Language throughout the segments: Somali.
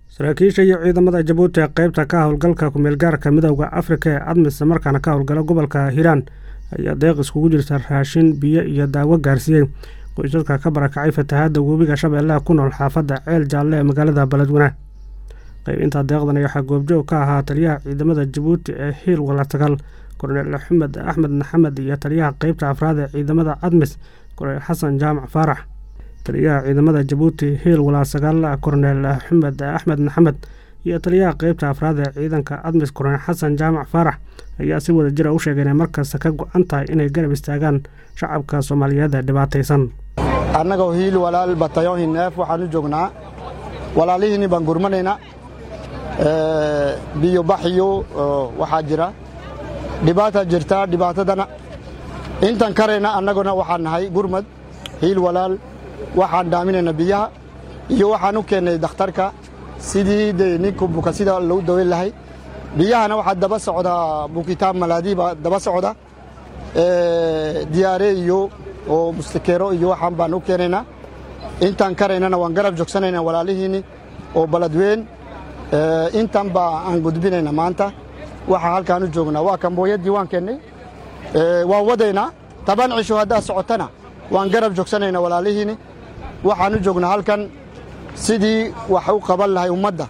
saraakiisha iyo ciidamada jabuuti ee qaybta ka howlgalka kumeelgaarka midowda afrika ee admis markaana ka howlgala gobolka hiiraan ayaa deeq iskugu jirta raashin biyo iyo daawo gaarsiiyey qoysaska ka barakacay fatahaadda webiga shabeellaha ku nool xaafadda ceel jaalle ee magaalada beledweyne qaybinta deeqdan waxaa goobjoog ka ahaa taliyaha ciidamada jabuuti ee hiil walatagal korneel axmed axmed maxamed iyo taliyaha qeybta afraad ee ciidamada admis korneel xasan jaamac faarax taliyaha ciidamada jabuuti hiil walaasagaal korneel axmed axmed maxamed iyo taliyaha qeybta afraad ee ciidanka admis korneel xasan jaamac faarax ayaa si wada jira u sheegay inay markasta ka go-an tahay inay garab istaagaan shacabka soomaaliyeed ee dhibaataysan annagoo hiil walaal batayoon hineef waxaan u joognaa walaalihiinni baan gurmanaynaa biyo baxyo waxaa jira dhibaata jirtaa dhibaatadana intaan karayna annaguna waxaan nahay gurmad hiil walaal waxaan dhaaminayna biyaha iyo waxaan u keennay dakhtarka sidii de ninku buka sida lagu daweyn lahay biyahana waxaa daba socda bukitaan malaadii baa daba socda diyaare iyo oo mustakeero iyo waxaan baan u keenaynaa intaan karaynana waan garab joogsanayna walaalihiinni oo baladweyn intan baa aan gudbinayna maanta waxaa halkaan u joognaa waa kambooyadii waan keennay waan wadaynaa toban cisho haddaad socotana waan garab joogsanaynaa walaalihiinni waxaan u joognaa halkan sidii wax u qaban lahay ummadda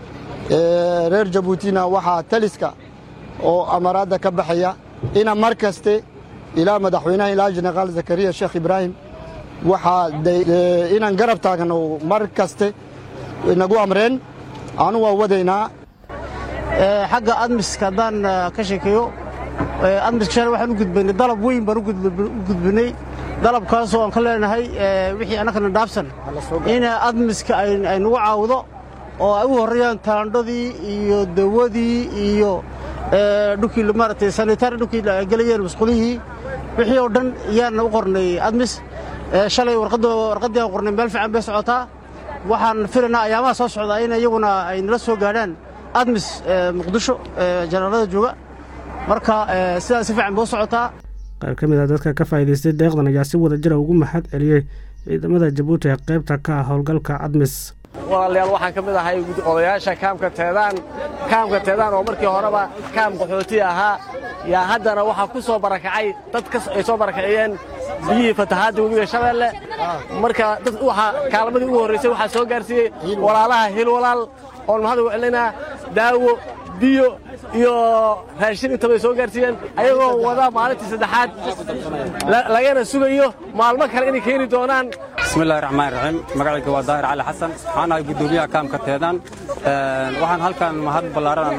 reer jabuutina waxaa taliska oo amaraadda ka baxaya ina mar kaste ilaa madaxweynaha ilaa jenaraal zakariya sheekh ibraahim waxaa inaan garab taagno mar kaste nagu amreen anu waa wadaynaa xagga admiska haddaan ka sheekeeyo admiska shalay waxaan u gudbaynay dalab weyn baan u gudbinay dalabkaasoo aan ka leenahay wixii annagana dhaafsan in admiska ay nagu caawdo oo ay u horreeyaan taandhadii iyo dawadii iyo dhulkii maaragtay sanitari dhulkii gelayeen masqulihii wixii oo dhan yaan u qornay admis shalay warqaddii aan qornay meel fiican bay socotaa waxaan filaynaa ayaamaha soo socdaa in iyaguna ay nala soo gaadhaan admis muqdisho janaalada jooga marka sidaas si fiican bay u socotaa qaar ka mid a dadka ka faa'iidaystay deeqdan ayaa si wada jira ugu maxad celiyey ciidamada jabuuti ee qaybta ka ah howlgalka admis walaalayaal waxaan ka mid ahay odayaasha kaamka teedaan kaamka teedaan oo markii horeba kaam qaxooti ahaa yaa haddana waxaa ku soo barakacay dad ay soo barakaciyeen biyihii fatahaadda webiga shabeelle marka dad waxaa kaalmadii ugu horraysay waxaa soo gaarsiiyey walaalaha hil walaal oon mahad ugu celinaa daawo biyo iyo raashin intabay soo gaarsiiyeen ayagoo wada maalintii saddexaad lagana sugayo maalmo kale inay keeni doonaan bismillahi raxmaan raxiim magacayga waa daahir cali xasan waxaan ahay guddoomiyaha kaamka teedaan waxaan halkan mahad ballaaran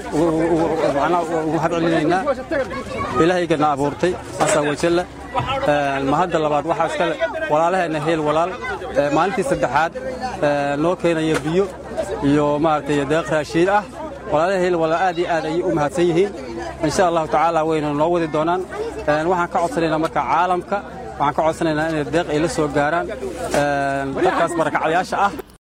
ugu mahad celinaynaa ilaahaygana abuurtay asaa wajalla mahadda labaad waxaa iskale walaalaheenna heel walaal maalintii saddexaad noo keenaya biyo iyo maaragtay deeq raashiin ah walaalaha heel walaal aad iyo aad ayay u mahadsan yihiin insha allahu tacaala wayna noo wadi doonaan waxaan ka codsanaynaa marka caalamka waxaan ka codsanaynaa inay deeq ay la soo gaaraan dadkaas barakacdayaasha ah